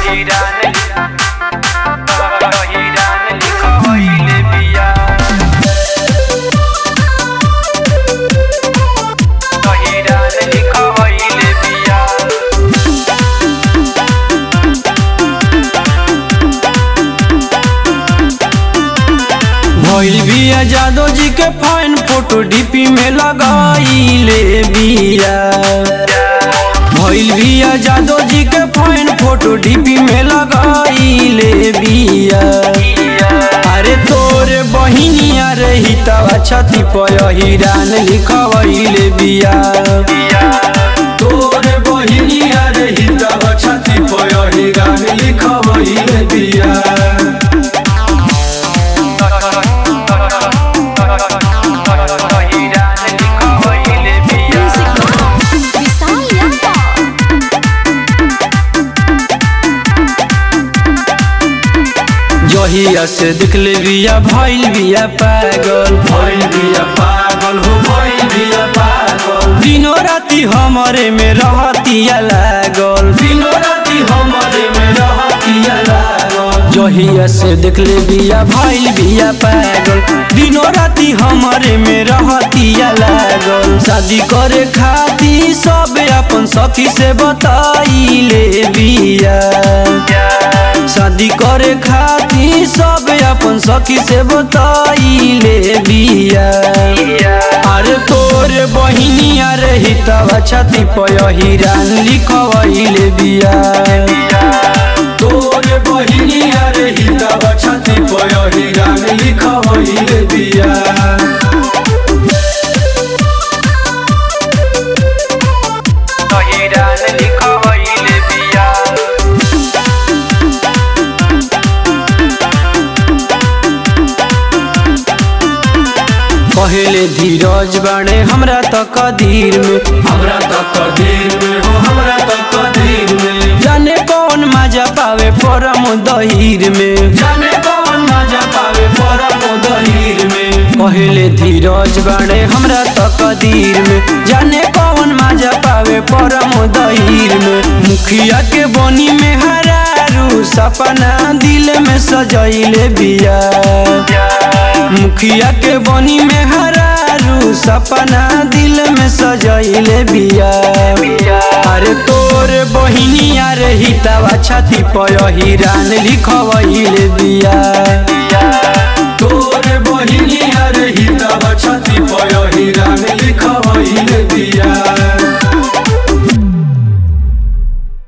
हिरान हिरान लिखवैले बिया हिरान लिखवैले बिया भइल बिया जादव जी के फाइन फोटो डीपी में लगाइले बिया भइल बिया जादव जी के फाइन फोटो डीपी में लगाइले बिया अरे तोरे बहिनिया रही तवा छती पर हिरान लिखवैले बिया तोरे बहिनिया रही तवा छती पर हिरान लिखवैले बिया हिरान लिखवैले बिया विशाल यादव जहिया से दिखले बिया भइल बिया पागल भइल बिया पागल हो भइल बिया पागल दिनो राती हमरे में रहतिया लागल दिनो राती हमरे में रहतिया लागल जहिया से दिखले बिया भइल बिया पागल दिनो राती हमरे में रहतिया लागल शादी करे खाती सब अपन सखी से बताइले बिया शादी करे खाती सब अपन सखी से बताइले बिया अरे तोरे बहिनिया रही तब छती पय हिरान लिखवैले बिया तोरे बहिनिया रही तब छती पय हिरान लिखवैले बिया हिरान लिखवैले बिया पहले धीरज बाणे हमरा त कदीर में हमरा त कदीर में हो हमरा त कदीर में जाने कौन मजा पावे परम दहीर में जाने कौन मजा पावे परम दहीर में पहले धीरज बाणे हमरा त कदीर में जाने कौन मजा पावे परम दहीर में मुखिया के बनी में हरारू सपना दिल में सजैले बिया मुखिया के बनी में हरारू सपना दिल में सजैले बिया अरे तोरे बहिनिया रही तवा छाती पय हिरान लिखवैले बिया तोरे बहिनिया रही तवा छाती पय हिरान लिखवैले